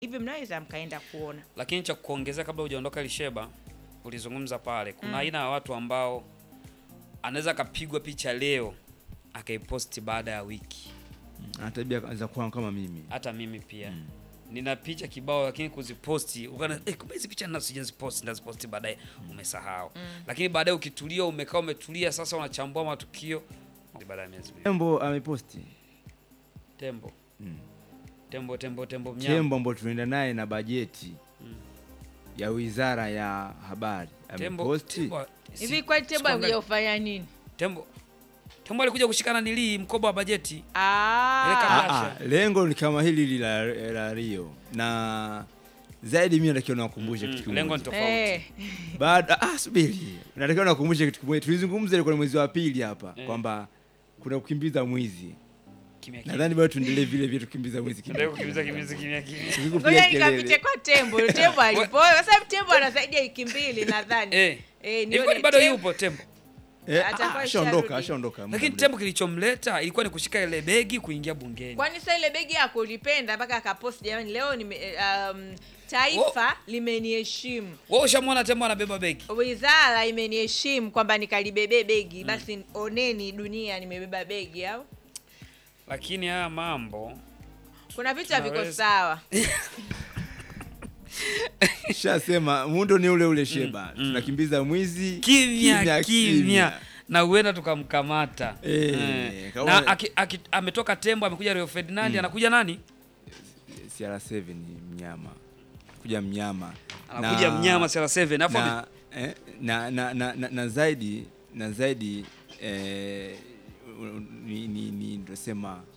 hivi mnaweza mkaenda kuona. Lakini cha kuongezea kabla hujaondoka Lisheba, ulizungumza pale, kuna aina ya watu ambao anaweza akapigwa picha leo akaiposti baada ya wiki. ana tabia za kuwa kama mimi. Hata mimi pia nina picha kibao, lakini kuziposti ukana eh, kumbe hizi picha ninazo sijaziposti, ndaziposti baadaye, umesahau. Lakini baadaye ukitulia, umekaa umetulia, sasa unachambua matukio baada ya miezi miwili. Tembo ameposti Tembo Mm. tembo tembo tembo mnyama tembo ambao tunaenda naye na bajeti ya wizara ya habari tembo ameposti. tembo si- Hivi kwani tembo sikuangalia. alikuja kufanya nini? tembo tembo alikuja kushikana nilii mkoba wa bajeti Ile Ah, kama- Ah, ah, lengo ni kama hili hili la, la Rio na zaidi mimi natakiwa niwakumbushe Mm, kitu lengo ni kimoja. tofauti eh, Baada ah, subiri. Natakiwa niwakumbushe kitu kimoja. Tulizungumza ilikuwa ni mwezi wa pili hapa Eh. kwamba kuna kukimbiza mwizi. kimya kimya Nadhani bado tuendelee vile vile tukimbiza mwizi kimya. ndio kukimbiza kimya kimya kimya Tukikupiga ngoja kelele. nikapiche kwa tembo. Tembo alipo, kwa sababu tembo ana zaidi ya wiki mbili nadhani. eh Eh, ilikuwa nione ni bado tembo. yupo tembo Eh, Atakuwa ah, ashaondoka, isharudi. ashaondoka. muda lakini mrefu. tembo kilichomleta ilikuwa ni kushika ile begi kuingia bungeni Kwani sasa ile begi yako ulipenda mpaka akapost, jamani, leo nime, eh, um, taifa limeniheshimu, wewe ushamwona tembo anabeba begi wizara imeniheshimu kwamba nikalibebe begi, basi oneni dunia, nimebeba begi au lakini haya mambo kuna vitu haviko Tunaweza- sawa. Shasema muundo ni ule ule Sheba. Tunakimbiza mwizi kimya kimya na huenda tukamkamata Eh, Eh. kaona- na aki, aki, ametoka tembo amekuja Rio Ferdinand anakuja nani CR7 ni mnyama. Kuja mnyama. anakuja Na- mnyama CR7 afu ame- na, eh, na, na, na, na, na zaidi na zaidi eh, ni, ni, ni ndosema